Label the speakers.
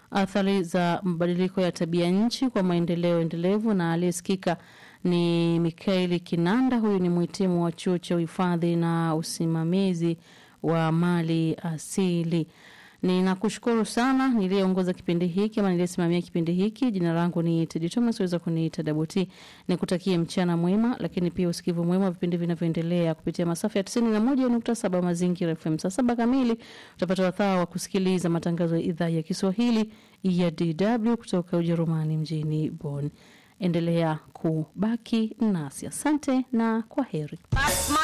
Speaker 1: athari za mabadiliko ya tabia nchi kwa maendeleo endelevu, na aliyesikika ni Mikaeli Kinanda. Huyu ni mhitimu wa chuo cha uhifadhi na usimamizi wa mali asili. Ninakushukuru sana niliyeongoza kipindi hiki ama niliyesimamia kipindi hiki. Jina langu ni Tedi Thomas, weza kuniita Dabuti. Nikutakie mchana mwema, lakini pia usikivu mwema wa vipindi vinavyoendelea kupitia masafa ya 91.7 Mazingira FM. Saa saba kamili utapata wasaa wa kusikiliza matangazo ya idhaa ya Kiswahili ya DW kutoka Ujerumani mjini Bonn. Endelea kubaki nasi. Asante na kwa heri.